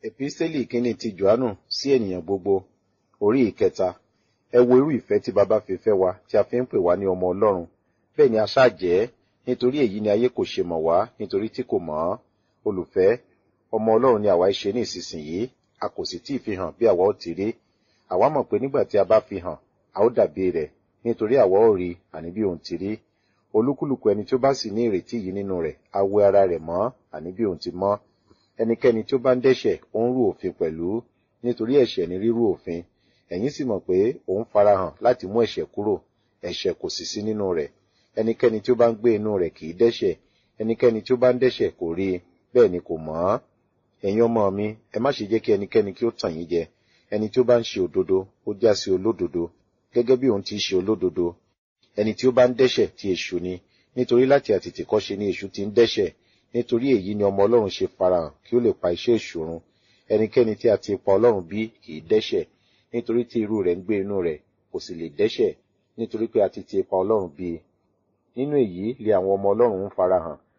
Epísítélì kínní ti Jòhánù sí ènìyàn gbogbo, orí ìkẹta. Ẹ wo irú ìfẹ́ tí baba fi fẹ́ wa tí a fi ń pè wá ní ọmọ Ọlọ́run. Bẹ́ẹ̀ ni a ṣáà jẹ́, nítorí èyí ni ayé kò ṣe mọ̀ wá nítorí tí kò mọ̀ ọ́. Olùfẹ́, ọmọ Ọlọ́run ni àwa ṣe ní ìsinsìnyí, a kò sì tí ì fi hàn bí àwa ó ti rí. Àwa mọ̀ pé nígbà tí a bá fi hàn, a ó dàbí rẹ̀, nítorí àwa ó rí àní bí òun ti rí. Olúkúlùkù ẹni tí ó bá sì ní ìrètí yìí nínú rẹ̀, á wẹ ara rẹ̀ mọ́ àní bí òun ti mọ́. Ẹnikẹ́ni tí ó bá ń dẹ́ṣẹ̀, ó ń rú òfin pẹ̀lú, nítorí ẹ̀ṣẹ̀ ni rírú òfin. Ẹ̀yin sì mọ̀ pé òun farahàn láti mú ẹ̀ṣẹ̀ kúrò, ẹ̀ṣẹ̀ kò sì sí nínú rẹ̀. Ẹnikẹ́ni tí ó bá ń gbé inú rẹ̀ kì í dẹ́ṣẹ̀, ẹnikẹ́ni tí ó bá ń dẹ́ṣẹ̀ kò rí i, bẹ́ẹ̀ ni kò mọ̀ ọ́. Ẹ̀yin ọmọ mi, ẹ má ṣe jẹ́ kí ẹnikẹ́ni kí ó tàn yín jẹ. Ẹni tí ó bá ń ṣe òdodo, ó já sí olódodo, gẹ́gẹ́ bí òun ti ṣe olódodo. Ẹni tí ó bá ń dẹ́ṣẹ̀ ti èṣù ni, nítorí láti àtètèkọ́ṣe ni èṣù ti ń dẹ́ṣẹ̀. Nítorí èyí ni ọmọ Ọlọ́run ṣe farahàn kí ó lè pa iṣẹ́ èṣù run. Ẹnikẹ́ni tí a ti pa Ọlọ́run bí kì í dẹ́ṣẹ̀, nítorí tí irú rẹ̀ ń gbé inú rẹ̀, kò sì lè dẹ́ṣẹ̀, nítorí pé a ti ti pa Ọlọ́run bí. Nínú èyí lé àwọn ọmọ Ọlọ́run ń farahàn,